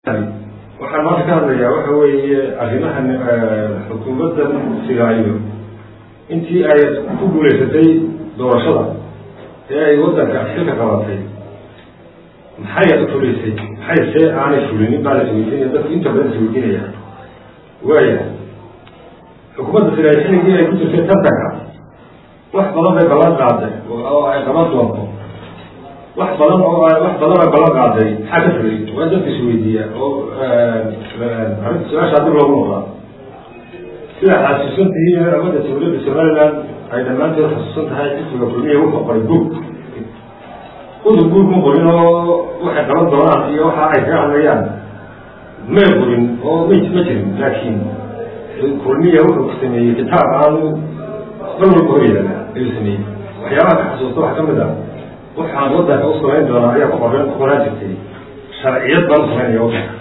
waxaan maanta ka hadlayaa waxa weeye arrimahan xukuumadda sigaayo intii ay ku guulaysatay doorashada ee ay waddanka xilka qabatay maxay fulisay maxay see aanay fulinin baa la isweydiinaya dadku inta badan isweydiinaya waaya xukuumadda sigaayo xilligii ay ku jirtay tartanka wax badan bay ballan qaaday oo ay qaban doonto wax badan oo wax badan oo ballan qaaday maxaa ka fulay waa dadka isweydiiya oo arrinta su-aasha hadii loogu noqdaa sida xasuusantihiin amadda dawladda somaliland ay dhammaanteed xasuusan tahay xisbiga kulmiya wuxuu qoray buug udub buug ma qorin oo waxay qaban doonaan iyo waxa ay kaga hadlayaan may qorin oo ma ma jirin laakiin kulmiya wuxuu sameeyey kitaab aanu dal walba hor yaala ayuu sameeyey waxyaabaha ka xasuusta waxa kamid ah waxaan waddanka u samayn doonaa ayaa ku qoran ku qoraan jirtay sharciyad baan samaynaya waddanka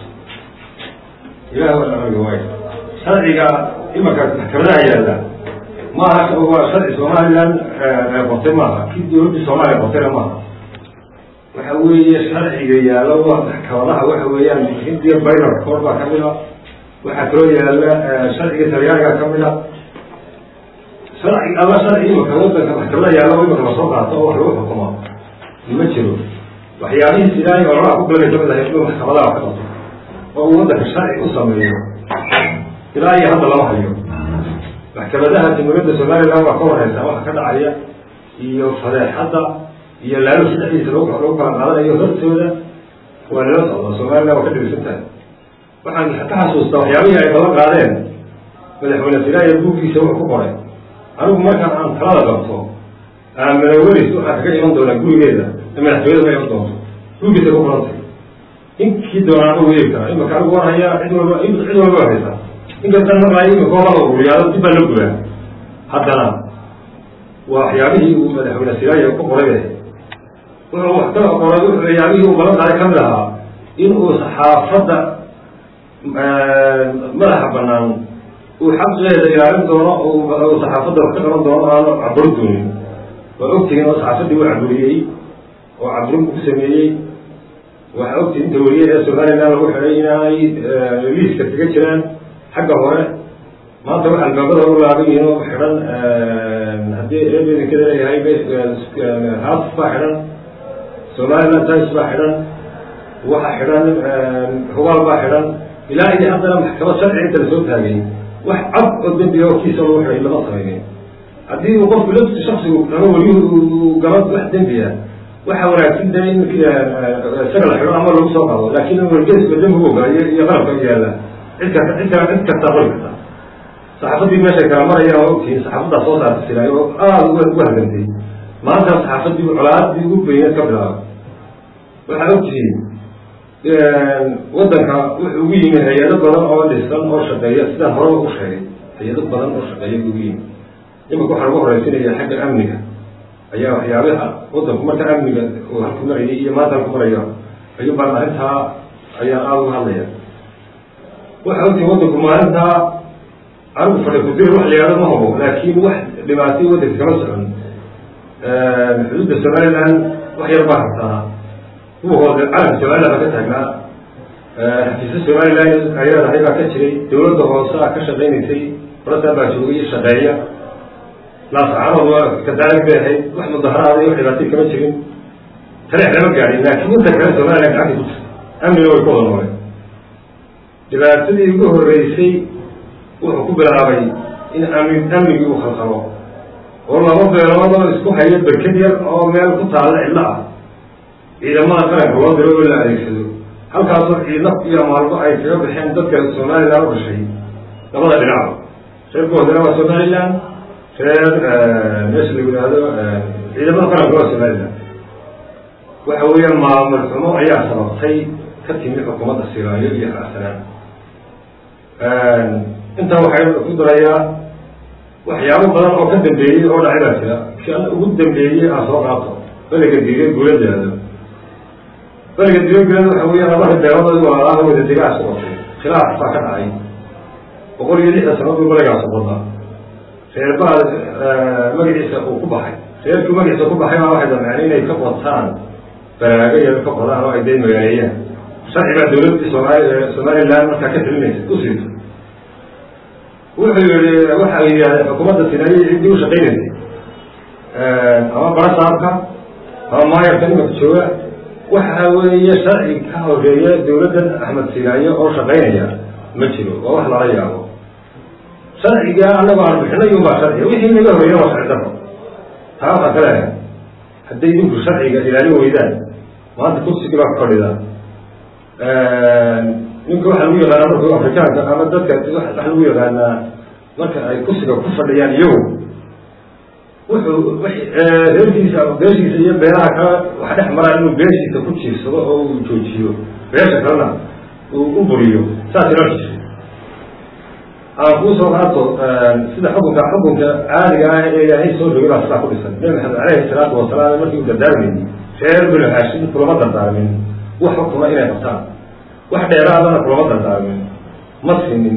ilaah waa anaga waay sharciga imanka maxkamadaha yaalla ma aha waa sharci somaliland qortay maaha kii dawladda soomaaliya qortayna maaha waxa weeye sharciga yaalla waa maxkamadaha waxa weeyaan hindiya baynar koor baa kamid a waxaa kaloo yaalla sharciga talyaaniga kamid a sharci alla sharci imanka waddanka maxkamadaha yaalla oo imanka lasoo qaato oo wax lagu xukumo ma jiro waxyaabihii ilaahay ololaha ku galay kamid ahay inuu maxkamadaha wax ka qabto oo uu waddanka sharci u sameeyo ilaa iyo hadda lama hayo maxkamadaha jamhuuriyadda somaliland waa ka wareysaa waxa ka dhacaya iyo fadeexadda iyo laalo saddexdiisa lagu lagu kala qaadanayo hortooda waa lala socdaa somaliland waa ka dhegeysan tahay waxaan ka xasuustaa waxyaabihii ay balan qaadeen madaxweyne siraaya buuggiisa wuxuu ku qoray anigu markaan aan talada qabto aamina welis waxaa kaga iman doonaa gurigeeda madaxtooyada ma iman doonto gurigiisa ku qorantay inkii doonaa u weeri karaa imaka anigu war hayaa cid walba cid walba waa haysaa inkastan marlaa imika oo la ururiyaado dib baa la guraa haddana waa waxyaabihii uu madaxweyne siraaya ku qoray wuxuu wax ka qoray waxyaabihii uu balan qaaday kamid ahaa in uu saxaafadda madaxa banaan uu xaqeeda ilaalin doono oo saxaafadda wax ka qaban doono aanu caburi doonin waa ogtihiin oo saxaafaddii uu caburiyey oo caburin ku sameeyey waxaa ogtihi inta weliye ee somaliland lagu xidhay inaanay liiska kaga jiraan xagga hore maanta wax albaabada u laaban yihiin oo xidhan haddii eebedinkada leeyahay haaf baa xidhan somaliland times baa xidhan waxa xidhan hubaal baa xidhan ilaa iyo haddana maxkamad sharci inta lasoo taagay wax cad oo dembiga oo kiisa lagu xidhay lama samaynin haddii uu qofku lafti shaksigu ama weliyuhu gaba wax dembiya waxa wanaagsan de in isaga la xidho ama lagu soo qado laakin wargeeska dembigu ogaayo iyo qalabka yaalla cid kasta cid kala cid kastaa qori karta saxaafaddii meeshay kala marayaan waa ogtihiin saxaafaddaa soo saarta silaayo oo aada ugu hadantay maanta saxaafaddii colaadii ugu beyneed ka bilaaba waxaa ogtihiin waddanka wuxuu ugu yimi hay-ado badan oo dhisan oo shaqeeya sidaan horeba u sheegay hay-ado badan oo shaqeeya ugu yimi imika waxaa lagu horeysinaya xagga amniga ayaa waxyaabaha waddanku marka amniga uu halku marayay iyo maanta halku marayo ayuu baan arrintaa ayaan aada uga hadlaya waxa ogtihiin waddanku maalintaa anigu fadhi kudir wax la yihahdo ma hubo laakiin wax dhibaatay waddanka kama socon xuduudda somaliland wax yar baa hartaa kuwa hoose calanka somaliland baa ka taagnaa xafiisa somaliland ayadahay baa ka jiray dawladda hoose a ka shaqaynaysay orasaa baa joogay iyo shaqeeya laascaanood waa kadaalig bay ahayd wax mudaharaada iyo wax dhibaatay kama jirin taleex lama gaadhin laakiin inta kale somaliland gacanta ku jirta amniga way ku wada noolay dhibaatadii ugu horeysay wuxuu ku bilaabay in amni amnigii uu khalqalo oo laba beelood oo isku haya berked yar oo meel ku taalla cidlo ah ciidamada qaranka loo diro oo la adeegsado halkaasoo ciidna iyo maalmo ay kaga baxeen dadka somaliland u dhashay labada dhinacba reer goodana waa somaliland reer meesha la yidhaahdo ciidamada qaranka waa somaliland waxa weeyaan maamul xumo ayaa sababtay ka timi xukuumadda siraayo iyo xasanaan intaa waxay ku darayaa waxyaabo badan oo ka dambeeyey oo dhacay baa jira kan ugu dambeeyey aan soo qaato beliga diire guuladeeda beliga diire guulada waxa weya labada beelood walaalaha wada degaas ku qotay khilaaf baa ka dhacay boqol iyo lixdan sanaduu beligaas qoda reer baa magaciisa uu ku baxay reerkii magaciisa ku baxay baa waxay damceen inay ka qotaan baraago yar ka qodaan oo ay day magaaleeyaan sharci baa dawladda somaali somaliland markaa ka telinaysa u siito wuxuu yihi waxa yidhahdeen xukuumadda sinaaye ciddii u shaqaynaysay ama barasaabka ama maayarka nimanka jooga waxa weeye sharci ka horeeya dawladdan axmed sinaaye oo shaqaynaya ma jiro waa wax lala yaabo sharciga anagoo aan bixinay unbaa sharciga wixii naga horeeya waa sharci daro taa waxaa kale hadday idinku sharciga ilaalin weydaan maanta kursigii baa ku fadhida ninka waxaa lagu yaqaanaa marka afrikaanka ama dadka waxa lagu yaqaanaa marka ay kursiga ku fadhiyaan iyagu wuxuu reerkiisa beeshiisa iyo beelaha kale waxa dhex maraa inuu beeshiisa ku jiirsado oo uu joojiyo beesha kalena uu u buriyo saas ila jirta aan kuusoo qaato sida xukunka xukunka caadiga ah ee ilaahay soo dhogay baa sidaa ku dhisan nabi maxamed caleyhi salaatu wasalaam markii uu dardaarmayey reer binu haashim kulama dardaarmin wax xukuma inay qabtaan wax dheeraadana kulama dardaarmin ma sinin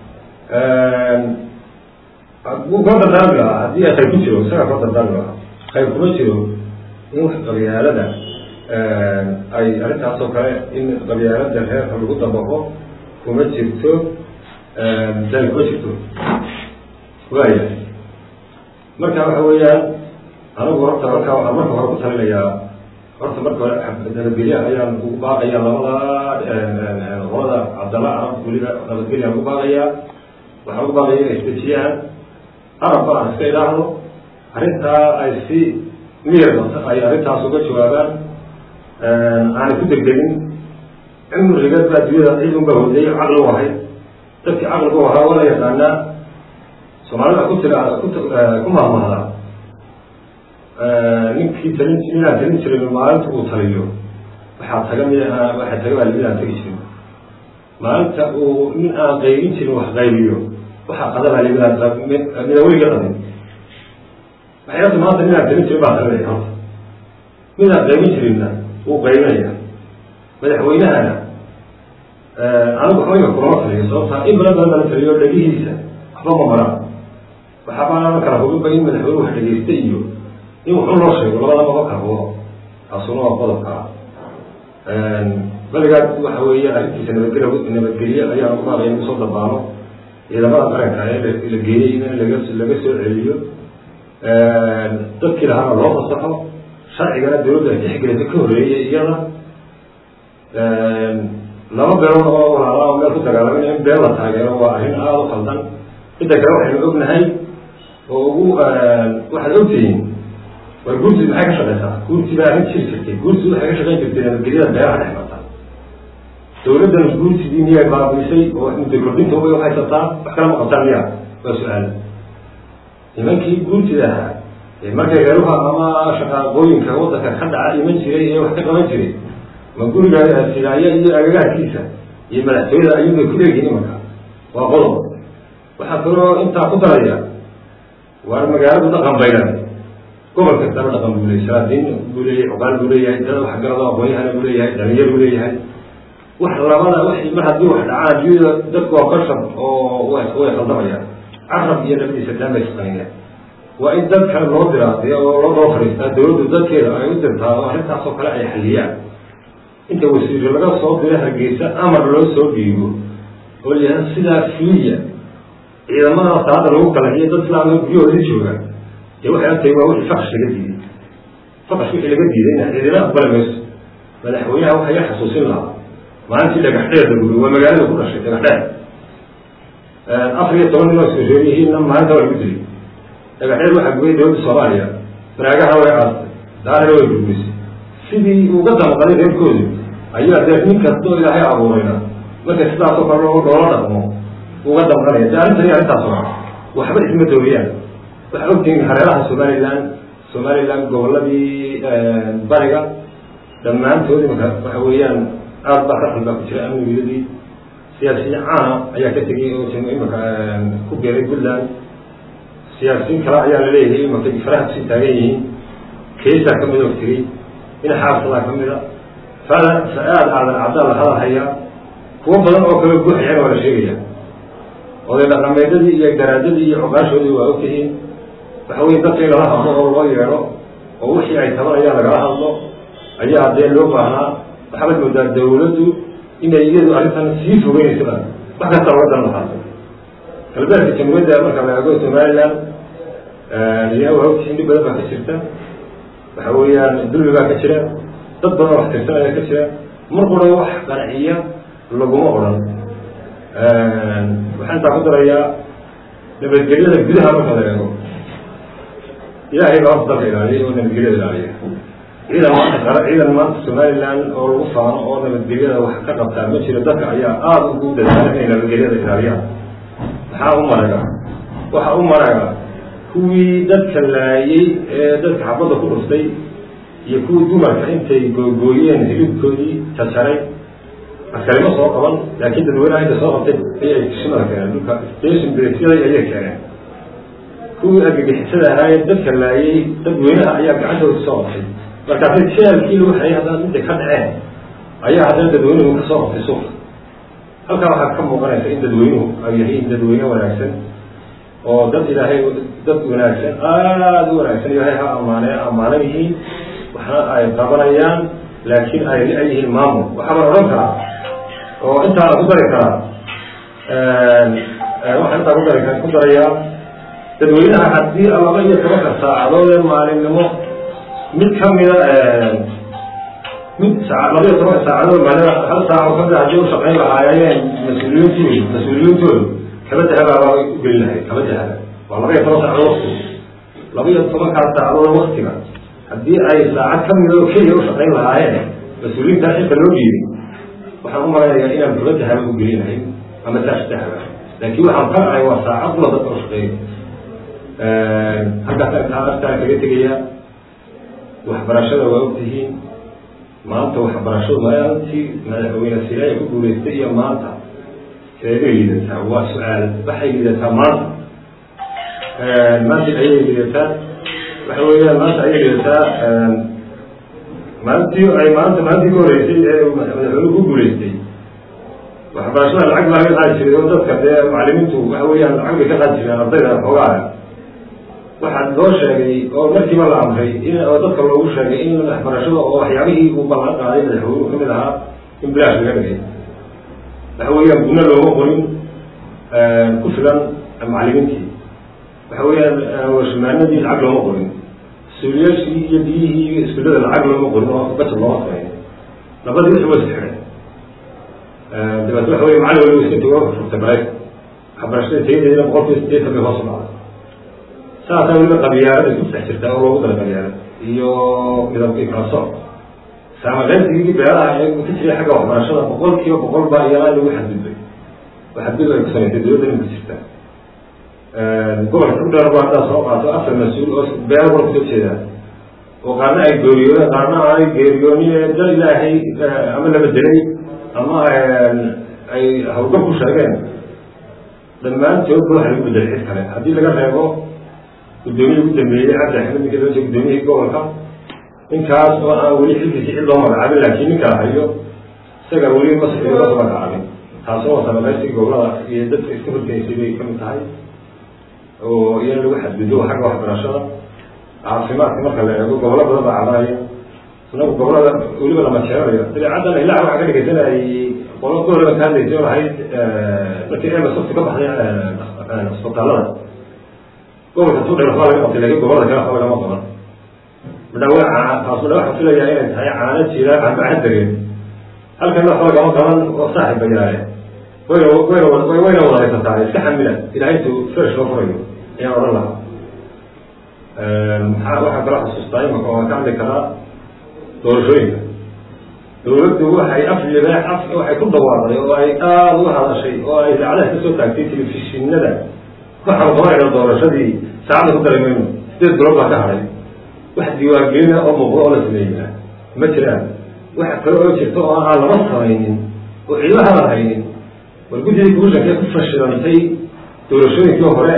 wuu kula dardaarmi lahaa haddii ay khayr ku jiro isagaa kula dardaarmi lahaa khayr kuma jiro in wax qabyaalada ay arrintaasoo kale in qabyaalada reerka lagu dabaqo kuma jirto dani kuma jirto waaya marka waxa weeyaan anigu horta marka waxaan marka hore ku talinayaa horta marka hore nabadgelya ayaan ugu baaqaya labada qolada cabdalla arab weliba nabadgelya ugu baaqayaa waxaan ugu baaqaya inay isdejiyaan arabba aan iska idhaahdo arrintaa ay si miyar ay arrintaas uga jawaabaan aanay ku degdegin cimriga baa dunyada ciid unbaa hodeeyo caqli u ahay dadkii caqligu ahaa waa la yaqaanaa soomaalida ku tira ku mahmahda ninkii talin midaan talin jirin maalinta uu taliyo waxaa taga mi waxaa taga baa midaan tegi jirin maalinta uu nin aan qaybin jirin wax qaybiyo waxaa qada baa midaan midaan weliga qadin waxyaata maanta midaan talin jirin baa talinaya horta midaan qaybin jirinna wuu qaybinaya madaxweynahana anigu waxbayga kulama taliyo sababtaa in badan badan bala taliyo dhegihiisa waxba ma maraan waxaabaa kala hubinba in madaxweyne wax dhegeysta iyo in wuxuu loo sheego labadaba ma kala hubo taasuna waa qodobka ah baligaas waxa weeye arrintiisa nabadgel nabadgelye ayaan ugu baaqaya in usoo dabaalo ciidamada qaranka ee la geeyey in laga laga soo celiyo dadkii lahaana loo fasaxo sharcigana dawladda ay tixgelisa ka horeeyay iyada laba beelood oo walaala oo meel ku dagaalamin in been la taageero waa arrin aada u qaldan midda kale waxaynu ognahay oo ugu waxaad ogtihiin war guurtid maxay ka shaqeysaa guurti baa arrin jiri jirtay guurtid waxay ka shaqeyn jirtay nabadgelyada beeraha dhex marta dawladdan guurtidii miyay baabiisay oo muddo kordhinta ubay uhaysataa wax kala ma qabtaan miya waa su-aal nimankii guurtid ahaa ee markay reeruha ama shaqaaqooyinka waddanka ka dhaca iman jiray ee wax ka qaban jiray ma guriga silaaya iyo agagaarkiisa iyo madaxtooyada ayuun bay ku leeyihiin imanka waa qodob waxaa kaloo intaa ku daraya waar magaaladu dhaqan baylan gobol kastaba dhaqan buu leeyay salaadiin buu leeyahay cuqaal buu leeyahay dad waxgarado aqoonyahana buu leeyahay dhalinyar buu leeyahay wax labada w mar haddii wax dhacaan adduunyada dadku waa bashar oo way khaldamayaan carab iyo labadiisa daan bay shaqaynayaan waa in dad kale loo diraadiyo oo loo daba fadhiistaa dawladdu dadkeeda ay u dirtaa oo arrintaasoo kale ay xaliyaan inta wasiiro laga soo diro hargeysa amar loo soo dhiibo oo layaha sidaa fuliya ciidamada salaada lagu kalaxiyo dad islaamka guryahoodii jooga dee waxay agtahay waa wixii faqsh laga diiday faqsh wixii laga diidayna ciidina aqbali mayso madaxweynaha waxaa ya xasuusin lahaa maalintii dhagaxdheer la guriy waa magaalada ku dhashay dhagaxdheer afar iyo toban nin oo iskusooyihiinna maalinta waa lagu dilay dhagaxdheer waxaa gubay dawladda soomaaliya baraagaha way aastay daarina way gurguysay sidii uga damqaday reerkoodu ayaa dee nin kastoo ilaahay abuurayna marka sidaasoo kale loola dhaqmo uga damqanaya de arrintan iyo arrintaasoo kale waxba isma dooriyaan waxaa ogtihiin hareeraha somaliland somaliland goboladii bariga dhammaantood imaka waxa weeyaan aad baa ka xulbaa ku jira amnigiyadii siyaasiyiin caana ayaa ka tegay oo imaka ku geeray puntland siyaasiyiin kale ayaa la leeyahay imaka faraha kusii taagan yihiin keisaa kamid oo tegey in xaafsadaa ka mida fada fa-aad aadan cabdaa la hadal hayaa kuwo badan oo kale guuxayana waa la sheegaya oday dhaqameedadii iyo garaadadii iyo cuqaashoodii waa ogtihiin waxa weye dadka in lala hadlo oo loo yeedho oo wixii ay tabanayaan lagala hadlo ayaa dee loo baahnaa waxaabad moodaa dawladdu inay iyadu arrintan sii fogeynaysa wax kasta oga dan lahaata galbeedka jamhuuriyadda marka la eego somaliland yaa hawtiisi dhib badan baa ka jirta waxa weeyaan dulmi baa ka jira dad badan wax tirsanaya ka jira mar qura wax qanciya laguma odhan waxaan intaa ku darayaa nabadgelyada gudaha marka la eego ilaahay baa horta dalka ilaaliya oo nabadgelyada ilaaliya ciidan maanta ciidan maanta somaliland oo lagu faano oo nabadgelyada wax ka qabtaa ma jiro dadka ayaa aada ugu dadaala inay nabadgelyada ilaaliyaan maxaa u maraga waxa u maraga kuwii dadka laayey ee dadka xabadda ku dhuftay iyo kuwii dumarka intay googooyeen hilibkoodii jajaray askarimo soo qaban laakiin dadweynaha inta soo qabtay ayay kishimada keeneen dhulka station bresyada ayay keeneen kuwii argagixisada ahaayee dadka laayey dadweynaha ayaa gacantooda soo qabtay markaasay jeelkii lagu xayay haddana intay ka dhaceen ayaa haddana dadweynuhu ka soo qabtay suuqa halkaa waxaa ka muuqanaysa in dadweynuhu ay yahiin dadweyne wanaagsan oo dad ilaahay dad wanaagsan aada u wanaagsan ilaahay ha ammaane ammaanan yihiin waxna ay qabanayaan laakiin ay ay yihiin maamul waxaabaan odhan karaa oo intaana ku dari karaa waxaan intaa kudari ku darayaa dadweynaha haddii laba iyo tobanka saacadood ee maalinimo mid kamida mid saa laba iyo tobanka saacadood maalin hal saaco kamida haddii u shaqayn lahaayeen mas-uuliyiintoodu mas-uuliyiintoodu kaba dahabaa u geli lahayd kaba dahaba waa laba iyo toban saacadood wakti laba iyo tobankaas saacadood waktiga haddii ay saacad kamida oo keliya u shaqayn lahaayeen mas-uuliyiinta xilka loo dhiibay waxaan u malaynayaa inaan kaba dahaba u geli lahayn ama saash dahaba laakiin waxaan ka ahay waa saacad kula dadka u shaqeeya halkaas artaa artaa kaga tegaya waxbarashada waa ogtihiin maanta waxbarashadu maalintii madaxweyne silaaya ku guulaystay iyo maanta seebay liidataa waa su-aal waxay liidataa maanta maanta ayay liidataa waxa weeyaan maanta ayay liidataa maalintii ay maanta maalintii ka horeysay ee madaxweyne ku guulaystay waxbarashada lacag baa laga qaadi jiray oo dadka dee macalimiintu waxa weeyaan lacag bay ka qaadi jireen ardayda xoogaa waxaa loo sheegay oo markiiba la amray in oo dadka loogu sheegay in waxbarashada oo waxyaabihii uu ballan qaaday madaxweynuhu kamid ahaa in bilaash laga dhigay waxa weeyaan guna looma qorin ku filan macalimiintii waxa weeyaan washumaanadii lacag looma qorin suuliyaashii iyo biyihii iyo iskuullada lacag looma qorin oo bajet looma samayn labadii wixii way isxidhay dabeet waxa wey macalin waliba iska tago furtay maraykan waxbarashada tayadeedina boqolkiiba sideetan bay hoos u dhacday saasaa weliba qabiyaarada ku dhex jirtaa oo loogu dara qabiyaarad iyo midabkii kala soc saamaqaynsigii beeraha ee ka jiray xagga waxbarashada boqol kiiba boqol baa iyalaa lagu xadgudbay oo xadgudub ay ku samaysay dawladda imika jirta gobolka udheer bu haddaa soo qaato afar mas-uul oo beero wal kasoo jeedaa oo qaarna ay geeriyoodeen qaarna aanay geeriyoonin dal ilaahay ama laba delay ama ay hawlgab ku sheegeen dhammaantoodba waxa lagu bedelay cid kale haddii laga reebo guddoomiya ugu dambeeyey cabdi axmed ninka loo jeeda gudoomiyihii gobolka ninkaas oo aan weli xilkiisi cid loo magacaabin laakiin ninkaa hayo isaga weli masxi loo magacaabin taasoo wasamaqaysi gobolada iyo dadka iska horgeysay bay kamid tahay oo iyana lagu xadgudbo xagga waxbarashada caafimaadka marka la eego gobolo badan baa cabanaya inagu gobolada weliba lama jeeranayo dabeecaddan ilaa waxaa ka dhegeysanayay qolo gobolaba ka hadlaysay oo ahayd markii emasofti ka baxday isbitaalada gobolka tudher waxbaa laga qabtay lakin gobolada kale waxba lagama qaban madhawe taas madha waxaan filayaa inay tahay caano jira aanbaxan dareen halkan waxba lagama qaban oo saaxib bayaale wayna wayna wayna wada haysataa iska xamila ilahay intuu fresh loo furayo ayaan odhan lahaa maxaa waxaan kala xusuustaa imaka waan ka hadli karaa doorashooyinka dawladdu waxay af libaax af waxay ku dhawaaqday oo ay aada u hadashay oo ay idaacadaha ka soo taagtay telefishinada waxaan qabanayna doorashadii saacada ku dari mayno sideed bilood baa ka hadhay wax diiwaangelina oo muuqdo oo la sameeyaa ma jiraan wax kale oo jirta oo aan lama samaynin oo cidlo hadal haynin war guddigii commishanka ee ku fashilantay doorashooyinkii hore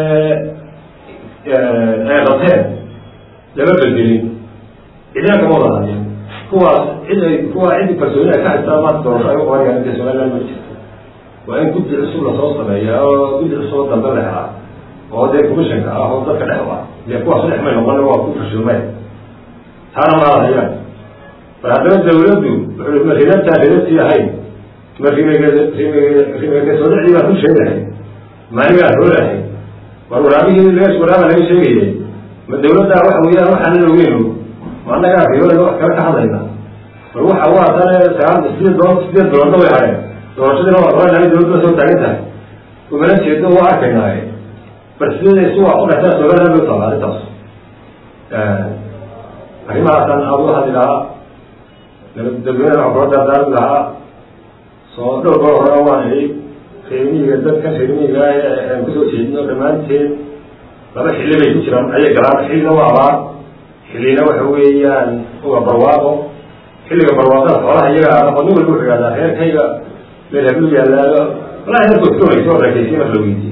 ee ay qabteen lama belgelin cidina kama wada hadlin kuwaas cid ay kuwa cid kalsooni ay ka haystaan maanta doorasho ay u qabanayaan inta somaliland ma jirto waa in guddi cusub lasoo sameeya oo guddi cusub oo dambe la helaa oo dee commissionka ah oo dadka dhex ah dee kuwaas dhex may noqon waa ku fashilmeen taana ma hadahayaan bal haddana dawladdu wuxuu ma ridantaa ridantii ahayn ma rimegesoodacdii baan ku sheegahay maanigaa hoolahay war waraabihii lees waraaba laga sheegayay ma dawladdaa waxa weeyaan waxaan la ogeyno ma annagaa riyoolada wax kale ka hadlayna war waxa waa tane sagaal sideed doon sideed biloodna way hadheen doorashadiina waa qoranaa dawladda soo taagan tahay umana jeedo waa arkaynaaye bal sideeda si waa u dhextaa soogada loo taala arrintaas arrimahaasaan aad u hadli lahaa dadweynaha wax kula dardaarmi lahaa soo dhowr goor hore waan idhi reermiyiga dadkan reermiyiga aan kusoo jeedino dhammaanteed laba xilli bay ku jiraan ayay galaan xillina waa abaar xillina waxa weeyaan waa barwaaqo xilliga barwaaqada xoolaha iyaga aqoon walba wuxuu yihahdaa reerkayga meel hablu yaalaado walahi dadku iskoonaysa oo rakaysiy marka la weydiye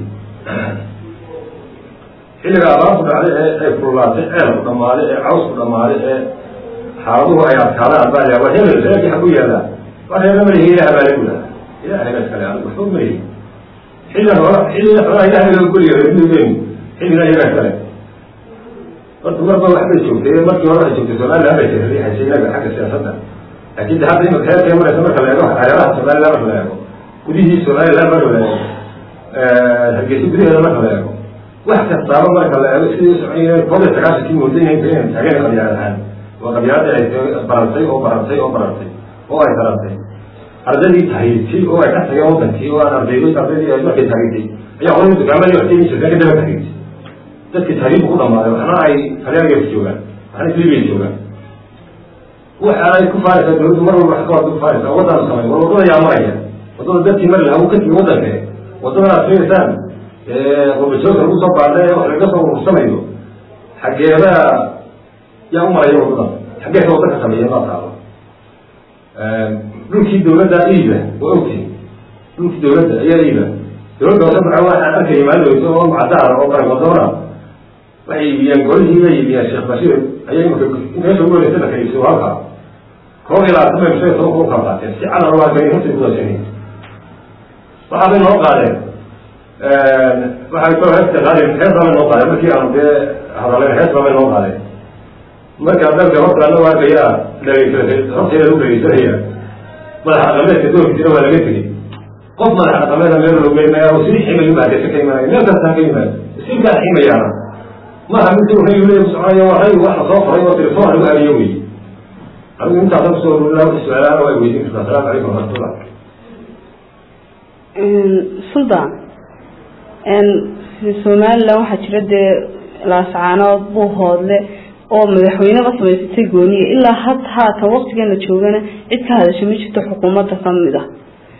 xilliga abaarku dhacday ee ay kululaatay ceelku dhammaaday ee cawsku dhammaaday ee xaaladuhu ay adkaadaan baa la waa hebel reerkii xagu yaalaa waa reerna malihi ilaah baa lagu lahaa ilahay baa iskale anigu waxba malihi xilligan hore xilliga xoolaha ilahay loo goliyo reermiyigeenu xilliga iyagaa iskale horta marba waxbay joogtay markii hore waxay joogtay somaliland bay riixaysay inaga xagga siyaasadda laakin de hadda imika heerkay maraysa marka la eego hareeraha somaliland marka la eego gudihii somaliland marka la eego hargeysa gudaheeda marka la eego wax kastaaba marka la eego sidii usocon koob iyo sagaashankii moodaynaysa inay taageena qabyaad ahaan waa qabyaadii ay barantay oo barantay oo barantay oo ay barantay ardaydii tahriirtay oo ay ka tageen wadankii oo aan ardayd ardaydii ay markay tahriirtay ayaa qolada dukaamadii wax taymi jirteen kadaba tahriirtay dadkii tahriirku ku dhamaaday waxna ay talyaanigas joogaan waxna libiya joogaan waxa ay ku faanaysaa dawladdu mar walba wax ka wada ku faanaysaa waddan samay war waddada yaa maraya waddada dadkii mari lahaa uu ka tigi waddanka waddadan aad fiirsaan qurbajoogka lagu soo baadha ee wax laga soo urursanayo xaggeeda yaa u maraya waddadan xaggeesa wadda ka sameeya maa taalo dhulkii dawladda iiba waa ogtihi dhulkii dawladda ayaa iiba dawladda hoose maca waxaan arkaya maaloweyso oo macadaara oo bargodoona waxay iibiyeen golihii bay iibiyeen sheekh bashiir ayay imaka meesha ugu horeysa la kayso halka koob iyo labaatan bay mushay toban ku kala qaateen si calan waa gani hortay kudaashanay waxaa bay noo qaadeen waxay koo heesta qaadeen hees baa bay noo qaadeen markii aanu dee hadaleen hees baa bay noo qaadeen markaa dalka horta ana arkayaa dhageysa horteeda lagu dhageysanaya madaxa dhaqameedka doorkiisina waa laga tegey qof madaxa dhaqameeda meel logeynayaa oo sidii ximayu baadesa ka imaanaya meel kastaan ka yimaado sinkaa ximayaana maha mid ray le soconaya waa ray wax lasoo qoray oo telefon lagu hariyo wey anigu intaasa kusoo ururina wax su-aalaana waa weydiin kartaa asalaamu calaykum waraxmatullah suldan somaliland waxaa jira dee laascaanood buuhoodle oo madaxweyneba samaysatay gooniya ilaa had haatan waktigeena joogana cid ka hadasha ma jirto xukuumadda kamid ah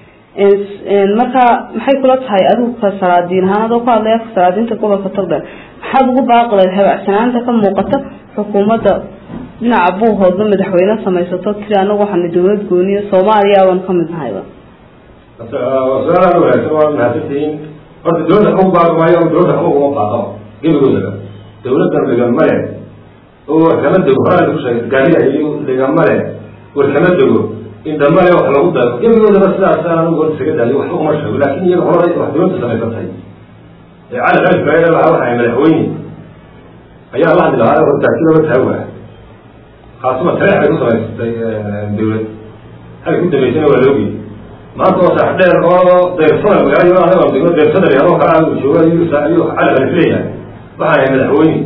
marka maxay kula tahay adigu ka salaadiin ahaan adoo ku hadlaya afka salaadiinta gobolka togdheer maxaad ugu baaqleed habacsanaanta ka muuqata xukuumadda dhinaca buuhoodla madaxweyne samaysato tiri anagu waxaana dawlad gooniya soomaaliya aban kamid nahayba su-aalaha wanaagsan waa mahadsantihiin horta dawladda xagu baaqi maayo dawladda xagu uma baaqo gebigoodaba dawladdan dhigama leh oo warkama dego horaa ku sheegay gaariga iyo dhigama leh warkama dego indhama leh wax lagu daro gebigoodaba sidaasaan anigu horta isaga daayo waxba uma sheego laakin iyaga horay wax dawladda samaysatay ee cali cali faaiida lahaa waxay madaxweyne ayaa la hadli lahaa hortaakidaba taawa khaasuma taleex bay ku samaysatay dawlad halka ku dambeysana waa loogi maanta oo sax dheer oo dayrsada magaala anaga degmo dayrsada adoo kala jooga ayuu cali cali leeyahay waxaan ahay madaxweyne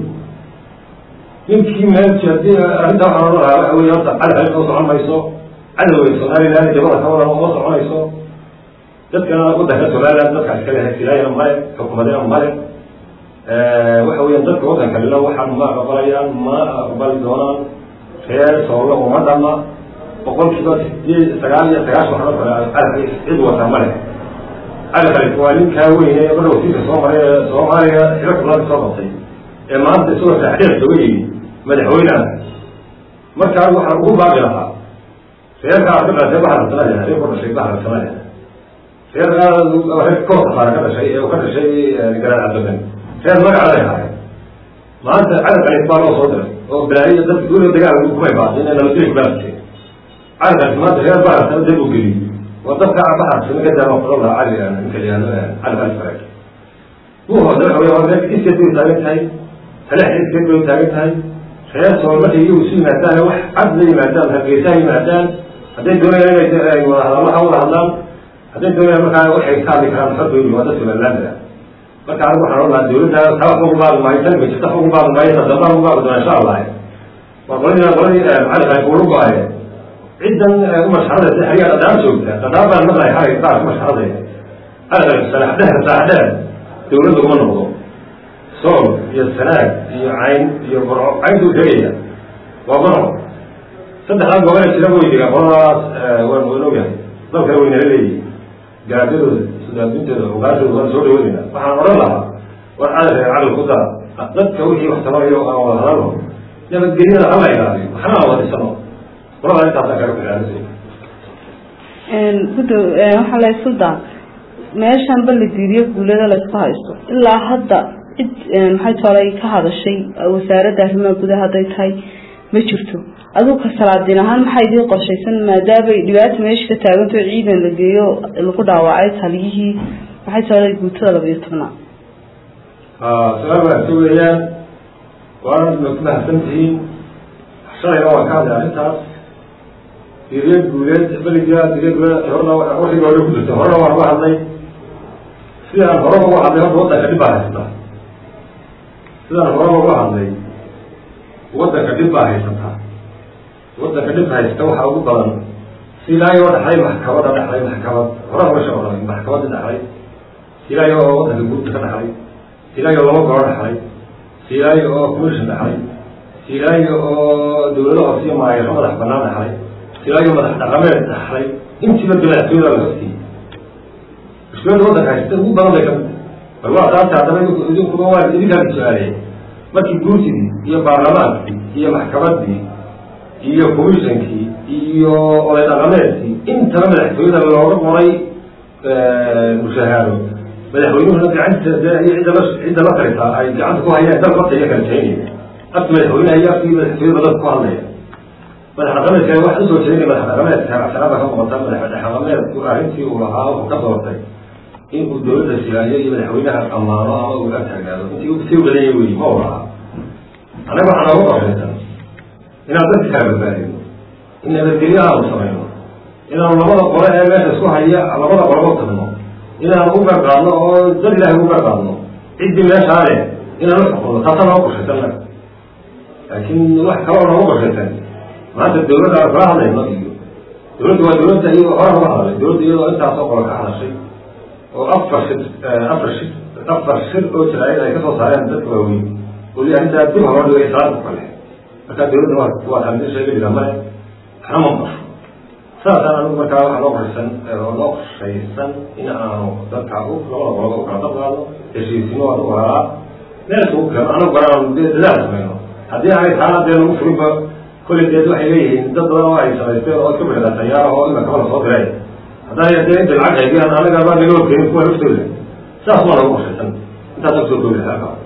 ninkii meel hadii arrinta waxaan ohan lahaa waxa wey horta cali cali oo socon mayso cadowga somaliland jabada ka wadan oo soconayso dadkana wadanka somaliland dadkaas kale hasilaayana male xukuumadina male waxa weya dadka wadanka lila waxaan ma aqbalayaan ma aqbali doonaan reer soolo uma dhama boqolkiiba sideed sagaal iyo sagaashan waxaa kale cali cid wata male cali khalif waa ninkaa weyne marka wasiirka soo maray ee soomaaliya xilo kulada soo qabtay ee maanta isagoo saaxdeer sooga yimi madaxweyneha markaa waxaan ugu baaqi lahaa reerkaa ka dhashay bahar sanaya reer ku dhashay bahar sanaya reerkaa reer koosafaara ka dhashay ee ka dhashay garaan cabdaben reer magacaday ahay maanta cali khalif baa loo soo diray oo balaayiya dadka dawla dagaal kumay baaqin ee nabadgelya kubaasay cali khalif maanta reer bahar sana dib u geliyey waa dadka bahar sana ka daama kulan lahaa cali ninka yihahdo cali khalif farag buuhooda waxa wey waa reer iskeed bay taagan tahay talex iskeed bay taagan tahay reer sool markay iyagu isu yimaadaan wax cad la yimaadaan hargeysa yimaadaan hadday doonayaan inay wada hadalla ha wada hadlaan hadday doonayaan markaa waxay ka hadli karaan xordoodi waa dadka somalilaanda marka anigu waxaan odhan lahaa dawladda taa waxba ugu baaqi maayo tan jirta waxba ugu baaqi maayo ta dambaan ugu baaqi doona insha allah waa qoladii qoladii macali khayr kuulu go-aye ciddan umasxarada si xariga dhadhaan joogta dhadhaan baan maqlay xarig qaar umasxaradeeda xarig salaxdheer saaxdheer dawladda uma noqdo sool iyo sanaag iyo cayn iyo burco cayntuu tegaya waa manoc saddexdaa gobole jira way degaan qoladaas waan waan ogyahay dalkana waynala leeyihin gaadadooda sudaadintooda ogaashooda waan soo dhaweynayna waxaan odhan lahaa war cadal reer cadal ku dara dadka wixii wax tabanayo aan wada hadalno nabadgelyada hala ilaaliyo waxna aan wadisano qolada intaasaan kaga filaanasay gudo waxaa la isu daa meeshan ba la diidiyo guulada laysku haysto ilaa hadda cid maxay tolay ka hadashay wasaaradda arrimaha gudaha hadday tahay ma jirto adigu ka salaadiin ahaan maxaa idiin qorshaysan maadaamay dhibaata meesha ka taaganto ciidan la geeyo lagu dhaawacay taliyihii maxay tolay guutada labayo tobnaad su-aal wanaagsan weeyaan waana ma ku mahadsantihiin shalayna waan ka hadlay arrintaas diriya guuleed beliga diriya guuleed horna wixii hore ku jirta horena waan uga hadlay sidaan horeba uga hadlay horta waddanka dhib baa haysata sidaan horeba uga hadlay waddanka dhib baa haysataa waddanka dhib haysta waxaa ugu badan silaayo dhexlay maxkamada dhexlay maxkamad hore horesha odhan maxkamadda dhexlay silaayo oo waddanka guurta ka dhexlay silaayo laba goro dhexlay silaayo oo commission dhexlay silaayo oo dawlado hoosiyo maayaro madax banaan dhexlay silaayo madax dhaqameed dhexlay intiiba bilaactooda la hostiye mushkilada waddanka haysta ugu badan bay kamid bal waa taasi haddaba idinkuba waa idinkaa su-aaliyay markii guurtidii iyo baarlamaankii iyo maxkamaddii iyo commissionkii iyo oday dhaqameedkii intaba madaxtooyada looga qoray mushahaaro madaxweynuhuna gacanta iyo cidda la cidda la taritaa ay gacanta ku hayaan dal horta iyo kala jeynaya afki madaxweynaha iyo afkii madaxtooyada dadka ku hadlaya madax dhaqameedka wax usoo jeedinaya madax dhaqameedka casharada ka muuqata madax dhaqameedku arrintii uu lahaa wuxuu ka doortay in uu dawladda siyaaliyo iyo madaxweynaha ammaano ama uu ag taagnaado intii sii badanya weyi ma u lahaa annaga waxaa nooga qorshaysan inaan dadka kala badbaadino in nabadgelyo aanu samayno inaanu labada qole ee meesha isku haya labada qoleba tagno inaanu u garqaadno oo dad ilaahay u garqaadno ciddii meeshaa leh inaanu xukunno taasaa nooga qorshaysan naga laakiin wax kaloo nooga qorshaysan maanta dawladda aan kala hadlayno iyo dawladda waa dawladda iyo hore uga hadlay dawladda iyadoo intaasoo qolo ka hadashay oo afar shir afar shir afar shir oo jiraayad ay kasoo saareen dadka waaweyn oo li arrintaa dib hore dhigay salaada ku kale markaa dawladda waa waa kamid sheega dhiga male waxna ma qasho saasaan anigu markaa waxaa loo qorshaysan oo loo qorshaysan in aanu dadka u labada qoloba u kala dabqaadno heshiisimo waa u walaa meel isugu keeno anagu baraanu dee dadaal samayno haddii aanay taana dee lagu furinba kolley deed waxay leeyihiin dad badan oo ay samaysteen oo iska bixida tayaara oo ima kaba la soo diray haddana dee inta lacag haydiyaan anaga baa naloo keenin kuwa laftooda saas waa lagu qorshaysan intaas kusoo koobi halkaa